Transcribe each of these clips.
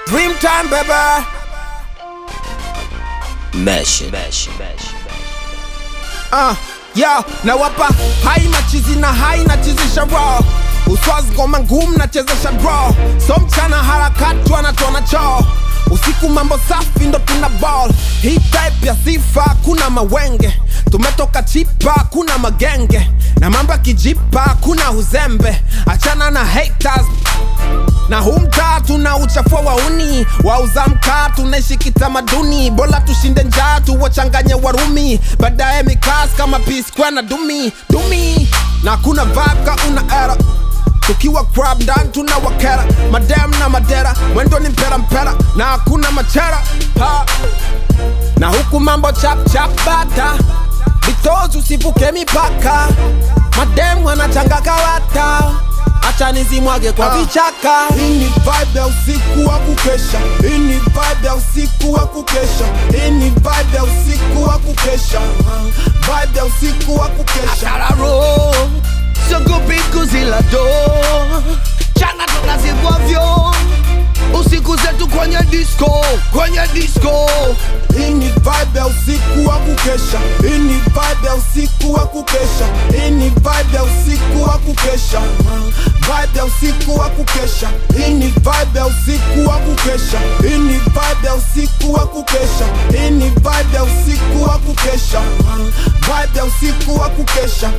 Dream time baby Mesh, mesh, mesh. uh, yo nawapa hai machizi na hai nachezesha raw uswazi ngoma ngumu nachezesha draw so mchana harakati wanatona choo usiku mambo safi ndo tuna ball hii type ya sifa kuna mawenge tumetoka chipa kuna magenge na mambo ya kijipa kuna uzembe achana na haters na huu mtaa tuna uchafua wauni wauza mkaa tunaishi kitamaduni bora tushinde njaa tuwachanganye warumi baadaye mikas kama pisqua na dumi dumi na kuna vaka una era tukiwa crab ndani tuna wakera madem na madera mwendo ni mpera mpera na hakuna machera ha. na huku mambo chap chap bata vitozi usivuke mipaka madem wanachanga kawata acha nizimwage kwa vichaka Hii ni vibe ya usiku wa kukesha. Hii ni vibe ya usiku wa kukesha. Hii ni vibe ya usiku wa kukesha. Vibe ya usiku wa kukesha. Tararo siogopi kuzila do chana tunazivwavyo usiku zetu kwenye disco kwenye disco Hii ni vibe ya usiku wa kukesha. Hii ni vibe ya usiku wa kukesha. Hii ni vibe ya usiku wa kukesha. Vibe ya usiku wa kukesha. Hii ni vibe ya usiku wa kukesha. Hii ni vibe ya usiku wa kukesha. Hii ni vibe ya usiku wa kukesha. Vibe ya usiku wa kukesha.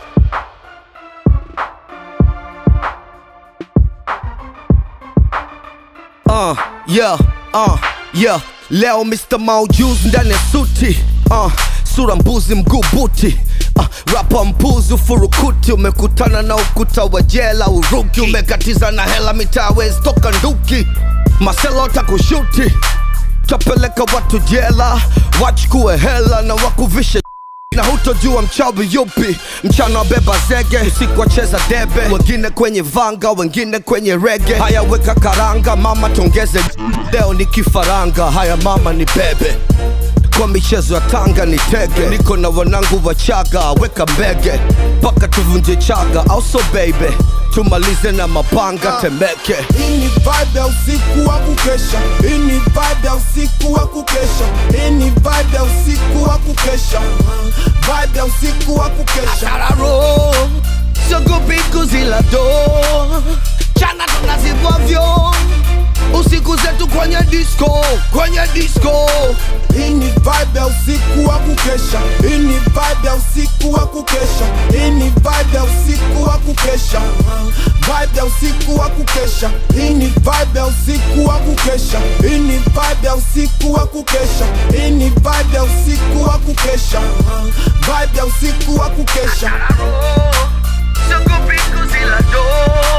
uh, yeah, uh, yeah. leo mr maujuz ndani ya suti uh, sura mbuzi mguu buti uh, rapa mpuzi ufurukuti umekutana na ukuta wa jela uruki umekatiza na hela mitawezi toka nduki maselo takushuti tapeleka watu jela wachukue hela na wakuvishe na hutojua mchawi yupi mchana wabeba zege usiku wacheza debe wengine kwenye vanga wengine kwenye rege haya weka karanga mama tongeze leo ni kifaranga haya mama ni bebe kwa michezo ya tanga ni tege niko na wanangu wachaga weka mbege mpaka tuvunje chaga also baby tumalize na mapanga temeke Hii ni vibe ya usiku wa kukesha. Hii ni vibe ya usiku wa kukesha. Hii ni vibe ya usiku wa kukesha. Vibe ya usiku wa kukesha. tararo siogopi kuzila do chana tunazivwavyo usiku zetu kwenye disco kwenye disco Hii ni vibe ya usiku wa kukesha. Hii ni vibe ya usiku wa kukesha. Hii ni vibe ya usiku wa kukesha. Vibe ya usiku wa kukesha. Hii ni vibe ya usiku wa kukesha. Hii ni vibe ya usiku wa kukesha. Hii ni vibe ya usiku wa kukesha. Vibe ya usiku wa kukesha. siogopi kuzila do